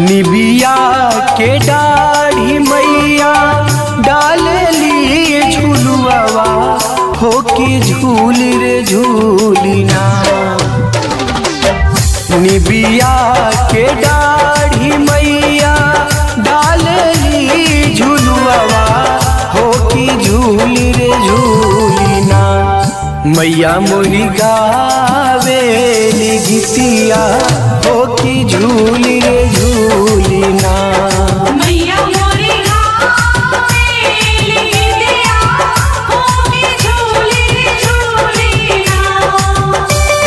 निबिया के दाढ़ी मैया डालली झुलुआवा हो कि झूल रे झूलिना निबिया के दाढ़ी मैया डालली झुलुआवा हो कि झूल रे झूलिना मैया मोरी गावेली गीतिया हो कि झूल रे झूलिना मैया मोरी गावेली दिया होके झूली झूली ना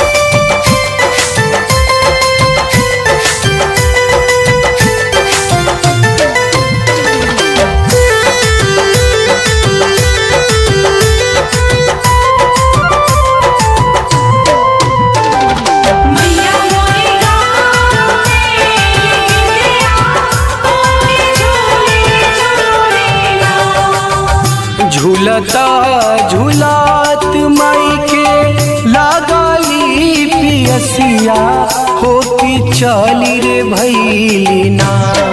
मैया मोरी गावेली दिया होके झूली झूली ना झूलता झूलात माई के लागली पियसिया हो कि चली रे भैलिना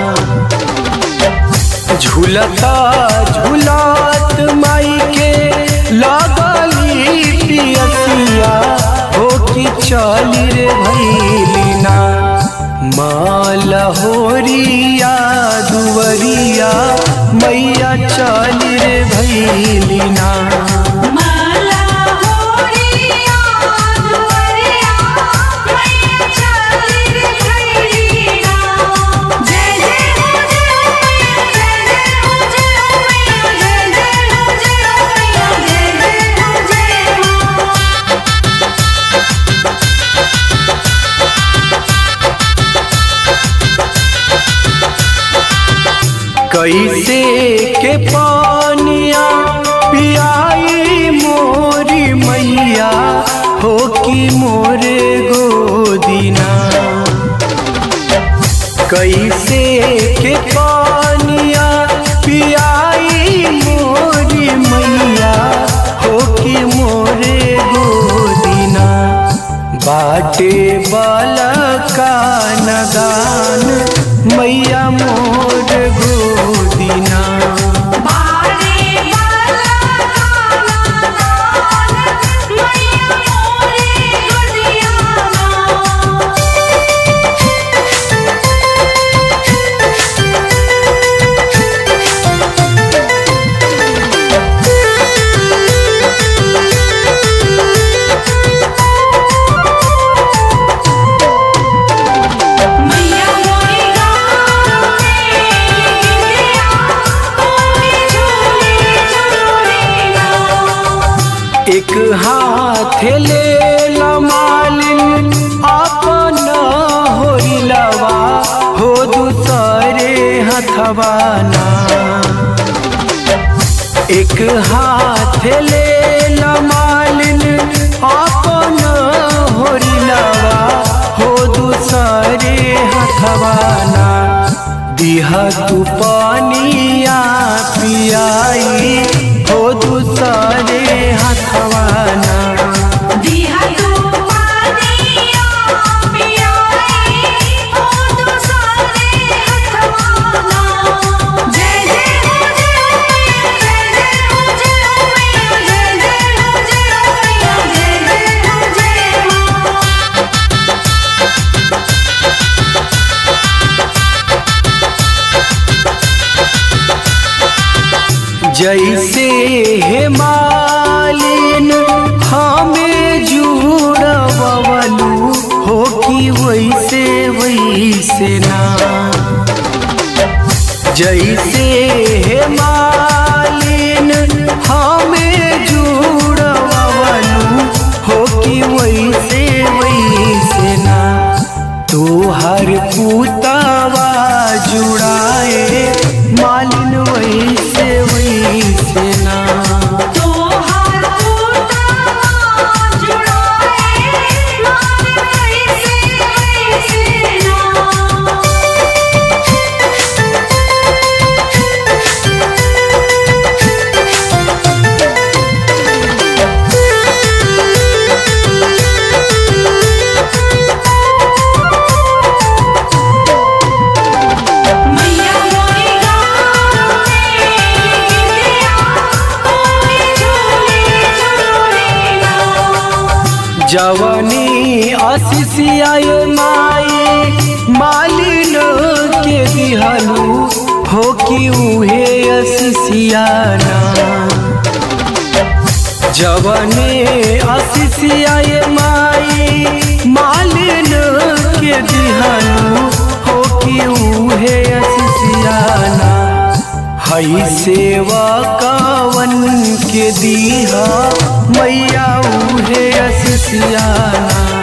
झूलता झूलात माई के लागली पियसिया हो कि चली रे भैलिना माल होरिया दुवरिया मैया चली रे भैलिना माला होरिया दुवरिया मैया चली रे भैलिना जय जय हो जय हो मैया जय जय हो जय हो मैया जय जय हो जय हो जय हो कैसे के पानिया पियाई मोरी मैया हो कि मोरे गोदिना कैसे के पानिया पियाई मोरी मैया हो कि मोरे गोदिना बाटे वाला का नगान मैया मोर गोदिना बारे वाला गाना गान मैया मोरे गुड़िया ना मैया मोरी गावेली दिया होके झूली झूली ना एक हाथ ले मालिन अपन होरिलवा हो दूसरे हथवाना एक हाथ ले मालिन अपन होरिलवा हो दूसरे हथवाना दिहा तू पानिया पियाई हो दूसरे हथवाना दिया तू पानिया पियाई हो दूसरे हथवाना जय जय हो जय हो मैया जय जय हो जय हो मैया जय जय हो जय हो मैया जय जय हो जय हो जैसे हे मालिन हमें जुड़वलू हो कि वैसे वैसे ना जैसे हे मालिन हमें जुड़वलू हो कि वैसे वैसे ना तोहर पुतावा जुड़ाए मालिन वैसे वैसे ना तोहार पुतवा जुड़ाए मान वैसे वैसे ना जवनी असिसियाए माई मालिन के दिहलू हो कि उहे असिसियाना जवने असिसियाए माई मालिन के दिहलू हो कि उहे असिसियाना हई सेवा कावन के दीहा मैया उहे असिसियाना